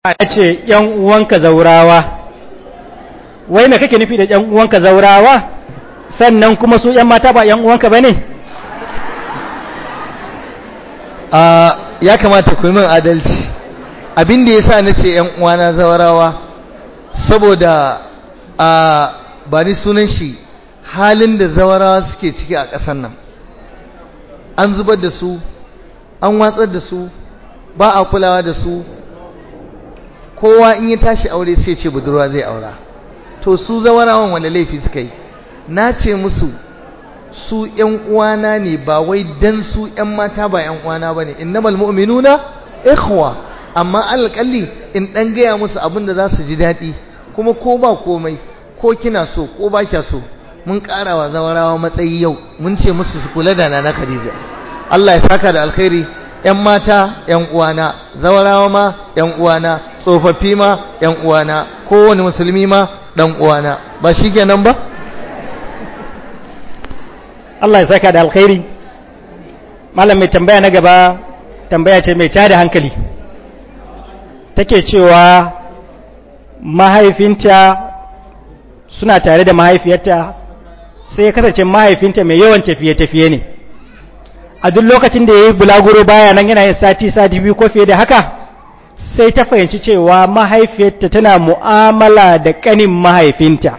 ya ce ‘yan uwanka zaurawa wai me kake nufi da ‘yan uwanka zaurawa sannan kuma su ‘yan mata ba ‘yan uwanka ba ne ya kamata ku yi min adalci abin da ya sa na ce ‘yan uwana zawarawa saboda a ba ni sunan shi halin da zawarawa suke ciki a ƙasar nan an zubar da su an watsar da su ba a kulawa da su kowa in ya tashi aure sai ce budurwa zai aura to su zawarawan wanda laifi suka yi na ce musu su ƴan uwana ne ba wai dan su ƴan mata ba ƴan uwana bane innamal mu'minuna ikhwa amma alƙalli in dan gaya musu abin da za su ji daɗi kuma ko ba komai ko kina so ko ba kya so mun ƙara wa zawarawa matsayi yau mun ce musu su kula da nana Khadija Allah ya saka da alkhairi ƴan mata ƴan uwana zawarawa ma ƴan uwana tsofaffi ma ƴan uwana kowane musulmi ma dan uwana ba shikenan ba Allah ya saka da alkhairi malam mai tambaya na gaba tambaya ce mai tada hankali take cewa mahaifinta suna tare da mahaifiyarta sai ya kasance mahaifinta mai yawan tafiye-tafiye ne a duk lokacin da ya yi bulaguro baya nan yana yin sati sati biyu ko fiye da haka sai ta fahimci cewa mahaifiyarta tana mu'amala da kanin mahaifinta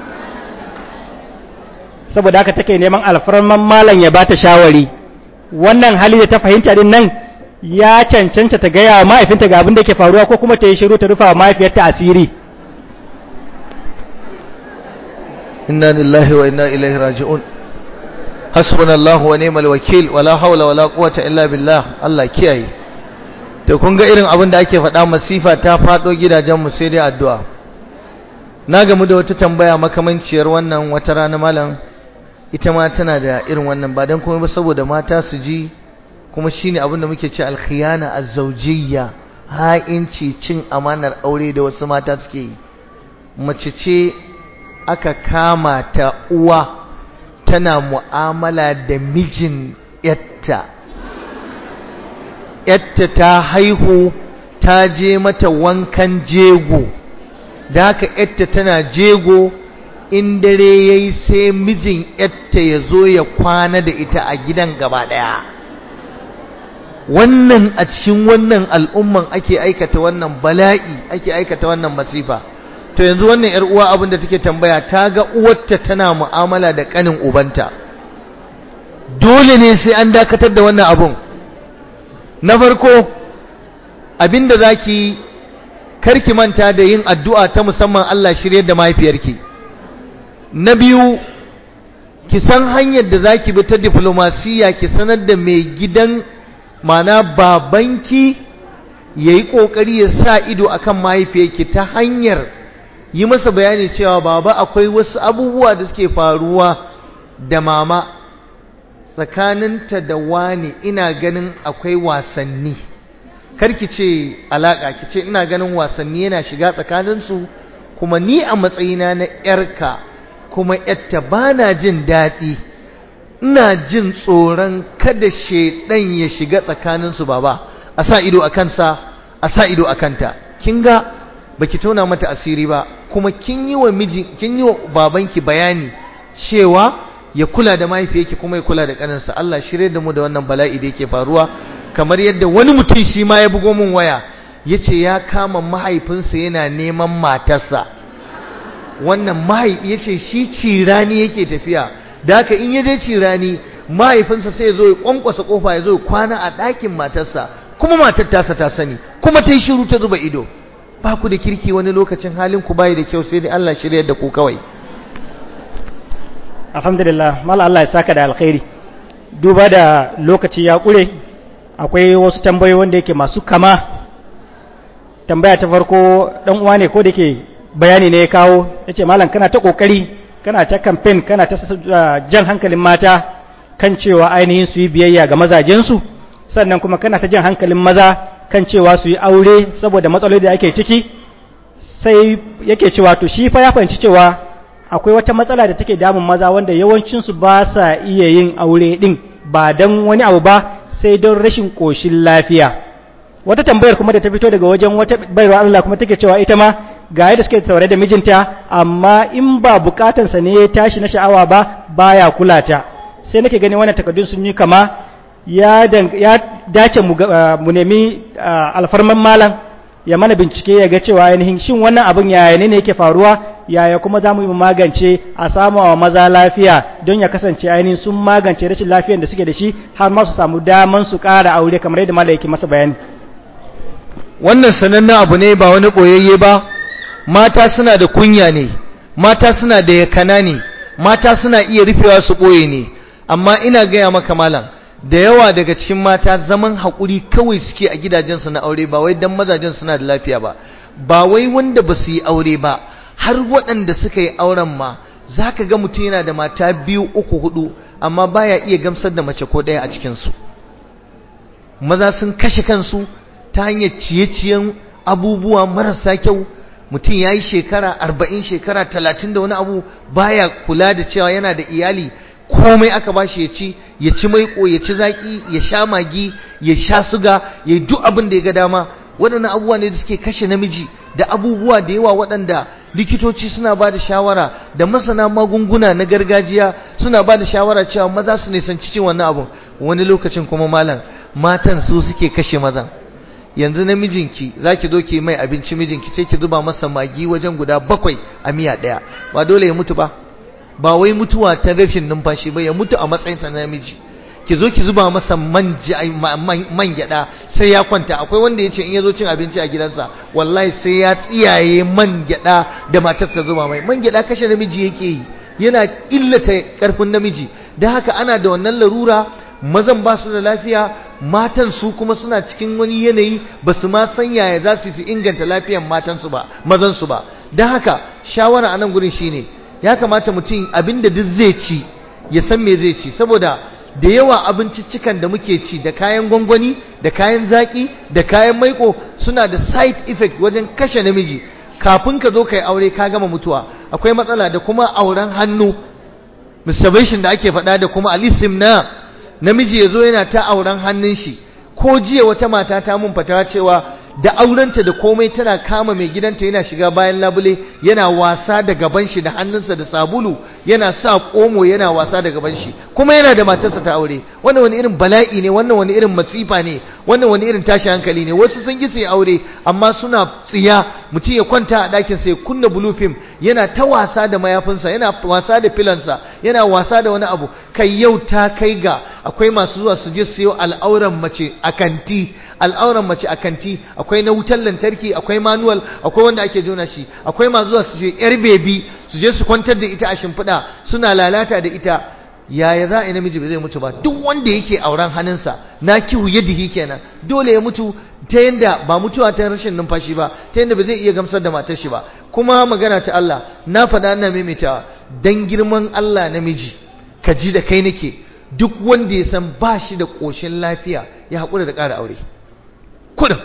saboda haka take neman alfarman malam ya bata shawari wannan hali da ta fahimta din nan ya cancanta ta gaya wa mahaifinta ga abin da ke faruwa ko kuma ta yi shiru ta rufa wa mahaifiyarta asiri inna lillahi wa inna ilaihi raji'un hasbunallahu wa ni'mal wakil wala hawla wala quwwata illa billah Allah kiyaye to kun ga irin abin da ake faɗa masifa ta faɗo gidajen mu sai dai addu'a na gamu da wata tambaya makamanciyar wannan wata rana malam ita ma tana da irin wannan ba dan kuma ba saboda mata su ji kuma shine abin da muke ce alkhiyana azzawjiyya ha'inci cin amanar aure da wasu mata suke yi mace ce aka kama ta uwa tana mu'amala da mijin yatta yatta ta haihu ta je mata wankan jego da haka yatta tana jego in dare yayi sai mijin yatta ya zo ya kwana da ita a gidan gaba daya wannan a cikin wannan al'umman ake aikata wannan bala'i ake aikata wannan masifa to yanzu wannan yar uwa abin da take tambaya ta ga uwarta tana mu'amala da kanin ubanta dole ne sai an dakatar da wannan abun na farko abinda zaki karki manta da yin addu'a ta musamman Allah shiryar da mahaifiyarki na biyu ki san hanyar da zaki bi ta diplomasiya ki sanar da mai gidan mana babanki yayi kokari ya sa ido akan mahaifiyarki ta hanyar yi masa bayani cewa baba akwai wasu abubuwa da suke faruwa da mama tsakaninta da wani ina ganin akwai wasanni karki ce alaka ki ce ina ganin wasanni yana shiga tsakaninsu kuma ni a matsayina na yarka kuma yatta bana jin daɗi ina jin tsoron kada shedan ya shiga tsakaninsu baba a sa ido a kansa a sa ido a kanta kin ga baki tona mata asiri ba kuma kin yi wa miji kin yi wa babanki bayani cewa ya kula da mahaifiyarki kuma ya kula da kaninsa Allah shirye da mu da wannan bala'i da yake faruwa kamar yadda wani mutum shi ma ya bugo min waya yace ya kama mahaifinsa yana neman matarsa wannan mahaifi yace shi cirani yake tafiya da haka in ya je cirani mahaifinsa sai ya zo ya kwankwasa kofa ya zo ya kwana a ɗakin matarsa kuma matar tasa ta sani kuma ta yi shiru ta zuba ido ba ku da kirki wani lokacin halin ku bayi da kyau sai dai Allah shirya da ku kawai alhamdulillah mala Allah ya saka da alkhairi duba da lokaci ya kure akwai wasu tambayoyi wanda yake masu kama tambaya ta farko dan uwa ne ko da yake bayani ne ya kawo yace malam kana ta kokari kana ta campaign kana ta jan hankalin mata kan cewa ainihin su yi biyayya ga mazajensu sannan kuma kana ta jan hankalin maza kan cewa su yi aure saboda matsaloli da ake ciki sai yake cewa to shi fa ya fahimci cewa akwai wata matsala da take damun maza wanda yawancinsu ba sa iya yin aure din ba don wani abu ba sai don rashin ƙoshin lafiya wata tambayar kuma da ta fito daga wajen wata baiwa Allah kuma take cewa ita ma ga yadda suke taure da mijinta amma in ba bukatansa ne ya tashi na sha'awa ba baya kula ta sai nake gani wannan takardun sun yi kama ya dace mu nemi alfarman malam ya mana bincike ya ga cewa ainihin shin wannan abin yaya ne yake faruwa yaya kuma za mu yi magance a samu wa maza lafiya don ya kasance ainihin sun magance rashin lafiyar da suke da shi har ma su samu daman su ƙara aure kamar yadda malam yake masa bayani wannan sanannen abu ne ba wani ɓoyayye ba mata suna da kunya ne mata suna da yakana ne mata suna iya rufewa su ɓoye ne amma ina gaya maka malam da yawa daga cikin mata zaman haƙuri kawai suke a gidajensu na aure ba wai dan mazajen suna da lafiya ba ba wai wanda ba su yi aure ba har waɗanda suka yi auren ma za ka ga mutum yana da mata biyu uku hudu amma baya iya gamsar da mace ko ɗaya a cikinsu maza sun kashe kansu ta hanyar ciye-ciyen abubuwa marasa kyau mutum ya yi shekara arba'in shekara talatin da wani abu baya kula da cewa yana da iyali komai aka ba shi ya ci ya ci maiko ya ci zaƙi ya sha magi ya sha suga ya yi duk abin da ya ga dama waɗannan abubuwa ne da suke kashe namiji da abubuwa da yawa waɗanda likitoci suna ba da shawara da masana magunguna na gargajiya suna ba da shawara cewa maza su nisanci cin wannan abun wani lokacin kuma malam matan su suke kashe mazan yanzu namijinki za ki zo ki mai abinci mijinki sai ki zuba masa magi wajen guda bakwai a miya ɗaya ba dole ya mutu ba ba wai mutuwa ta rashin numfashi ba ya mutu a matsayinsa na namiji ki zo ki zuba masa man gyada sai ya kwanta akwai wanda ya ce in ya zo cin abinci a gidansa wallahi sai ya tsiyaye man gyada da matarsa zuba mai man gyada kashe namiji yake yi yana illata karfin namiji da haka ana da wannan larura mazan ba su da lafiya matan su kuma suna cikin wani yanayi ba su ma san yaya za su inganta lafiyan matansu ba mazansu ba da haka shawara a nan gurin shine ya kamata mutum abinda duk zai ci ya san me zai ci saboda da yawa abinciccikan da muke ci da kayan gwangwani da kayan zaki da kayan maiko suna da side effect wajen kashe namiji kafin ka zo kai aure ka gama mutuwa akwai matsala da kuma auren hannu masturbation da ake faɗa da kuma alisim na namiji ya zo yana ta auren hannun shi ko jiya wata mata ta mun fatawa cewa da aurenta da komai tana kama mai gidanta yana shiga bayan labule yana wasa da gaban shi da hannunsa da sabulu yana sa komo yana wasa da gaban shi kuma yana da matarsa ta aure wannan wani irin bala'i ne wannan wani irin masifa ne wannan wani irin tashi hankali ne wasu sun gi su yi aure amma suna tsiya mutum ya kwanta a ɗakin sa ya kunna blue film yana ta wasa da mayafinsa yana wasa da filansa yana wasa da wani abu kai yau ta kai ga akwai masu zuwa su je siyo al'auran mace a kanti al'auran mace a kanti akwai na wutar lantarki akwai manual akwai wanda ake jona shi akwai masu zuwa su je yar bebi su je su kwantar da ita a shimfiɗa suna lalata da ita yaya za a yi namiji ba zai mutu ba duk wanda yake auren hannunsa na kihu yadihi kenan dole ya mutu ta yanda ba mutuwa ta rashin numfashi ba ta yanda ba zai iya gamsar da matar shi ba kuma magana ta Allah na faɗa ina maimaitawa dan girman Allah namiji ka ji da kai nake duk wanda ya san ba shi da ƙoshin lafiya ya haƙura da ƙara aure kudin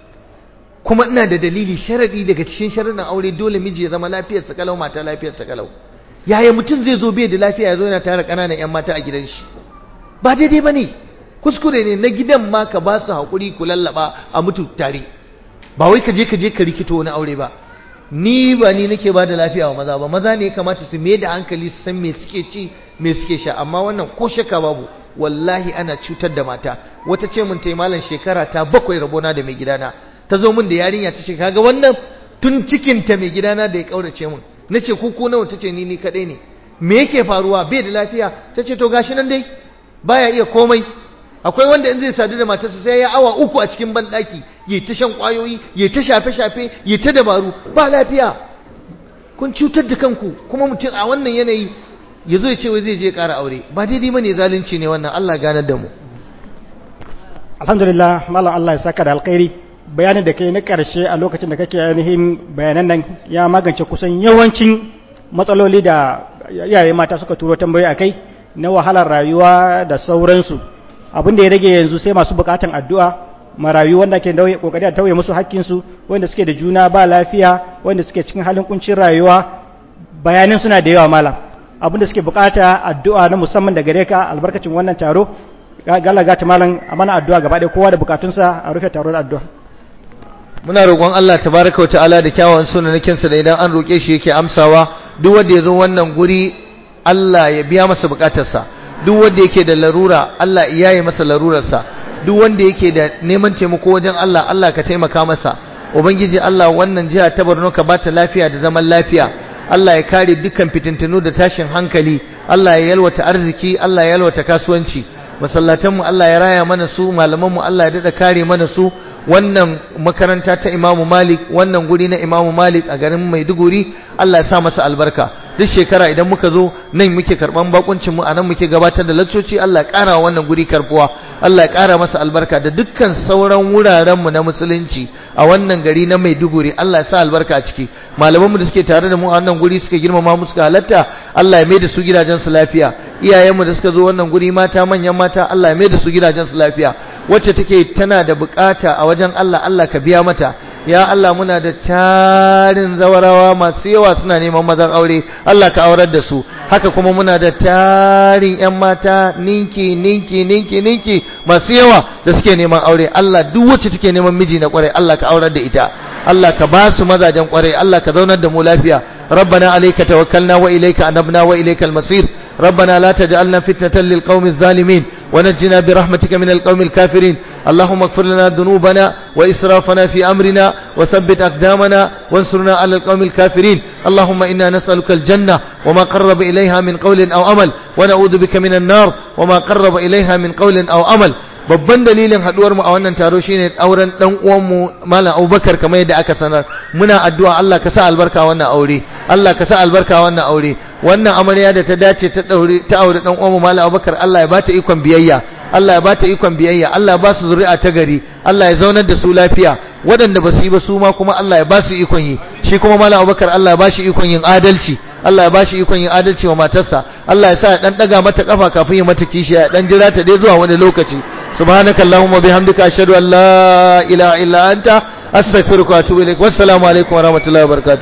kuma ina da dalili sharadi daga cikin sharadin aure dole miji ya zama lafiyarsa kalau mata lafiyarsa kalau yaya mutum zai zo bai da lafiya ya zo yana tara ƙananan 'yan mata a gidan shi ba daidai ba ne kuskure ne na gidan ma ka ba su haƙuri ku lallaba a mutu tare ba wai ka je ka je ka rikito wani aure ba ni ba ni nake ba da lafiya wa maza ba maza ne ya kamata su mai da hankali su san me suke ci me suke sha amma wannan ko shakka babu wallahi ana cutar da mata wata ce mun tai malam shekara ta bakwai rabona da mai gidana ta zo mun da yarinya ta ce kaga wannan tun cikin ta mai gidana da ya kaurace mun nace ku ko nawa tace ni ni kadai ne me yake faruwa bai da lafiya tace to gashi nan dai baya iya komai akwai wanda in zai sadu da matarsa sai ya awa uku a cikin banɗaki yi ta shan ƙwayoyi yi ta shafe-shafe yi ta dabaru ba lafiya kun cutar da kanku kuma mutum a wannan yanayi ya zo ya ce wai zai je ƙara aure ba daidai ba ne zalunci ne wannan Allah ganar da mu alhamdulillah malam Allah ya saka da alkhairi bayanin da kai na ƙarshe a lokacin da kake ainihin bayanan nan ya magance kusan yawancin matsaloli da iyaye mata suka turo tambayoyi akai na wahalar rayuwa da sauransu abin da ya rage yanzu sai masu bukatan addu'a marayu wanda ke kokari a tauye musu hakkinsu wanda suke da juna ba lafiya wanda suke cikin halin kuncin rayuwa bayanin suna da yawa malam abin da suke bukata addu'a na musamman da gare ka albarkacin wannan taro gala gata malam a mana addu'a gaba ɗaya kowa da bukatunsa a rufe taro da addu'a muna roƙon Allah tabaraka wa ta'ala da kyawawan sunanakinsa da idan an roƙe shi yake amsawa duk wanda ya zo wannan guri Allah ya biya masa bukatarsa duk wanda yake da larura Allah ya yi masa larurarsa duk wanda yake da neman taimako wajen Allah Allah ka taimaka masa ubangiji Allah wannan jiha ta Borno ka bata lafiya da zaman lafiya Allah ya kare dukkan fitintunu da tashin hankali Allah ya yalwata arziki Allah ya yalwata kasuwanci masallatanmu Allah ya raya mana su malamanmu Allah ya dada kare mana su wannan makaranta ta Imamu Malik wannan guri na Imamu Malik a garin Maiduguri Allah ya sa masa albarka duk shekara idan muka zo nan muke karban bakuncin mu anan muke gabatar da laccoci Allah ya kara wannan guri karbuwa Allah ya kara masa albarka da dukkan sauran wuraren mu na musulunci a wannan gari na Maiduguri Allah ya sa albarka a ciki malaman mu da suke tare da mu a wannan guri suka girmama mu suka halatta Allah ya mai da su gidajen su lafiya iyayen mu da suka zo wannan guri mata manyan mata Allah ya mai da su gidajen su lafiya wacce take tana da bukata a wajen Allah Allah ka biya mata ya Allah muna da tarin zawarawa masu yawa suna neman mazan aure Allah ka aurar da su haka kuma muna da tarin yan mata ninki ninki ninki ninki masu yawa da suke neman aure Allah duk wacce take neman miji na kwarai Allah ka aurar da ita Allah ka ba su mazajen kwarai Allah ka zaunar da mu lafiya ربنا عليك توكلنا وإليك أنبنا وإليك المصير ربنا لا تجعلنا فتنة للقوم الظالمين ونجنا برحمتك من القوم الكافرين اللهم اغفر لنا ذنوبنا وإسرافنا في أمرنا وثبت أقدامنا وانصرنا على القوم الكافرين اللهم إنا نسألك الجنة وما قرب إليها من قول أو أمل ونعوذ بك من النار وما قرب إليها من قول أو أمل babban dalilin haduwar mu a wannan taro shine auren dan uwan mu Malam Abubakar kamar yadda aka sanar muna addu'a Allah ka sa albarka wannan aure Allah ka sa albarka wannan aure wannan amarya da ta dace ta daure ta aure dan uwan mu Malam Abubakar Allah ya bata ikon biyayya Allah ya bata ikon biyayya Allah ya ba su zuri'a ta gari Allah ya zaunar da su lafiya waɗanda ba su yi ba su ma kuma Allah ya ba su ikon yi shi kuma Malam Abubakar Allah ya ba shi ikon yin adalci Allah ya ba shi ikon yin adalci wa matarsa Allah ya sa ya dan daga mata kafa kafin ya mata kishiya ya dan jira ta dai zuwa wani lokaci subhanakallahumma bihamdika ashhadu an la ilaha illa anta astaghfiruka wa atubu ilaik wassalamu alaikum wa rahmatullahi wa barakatuh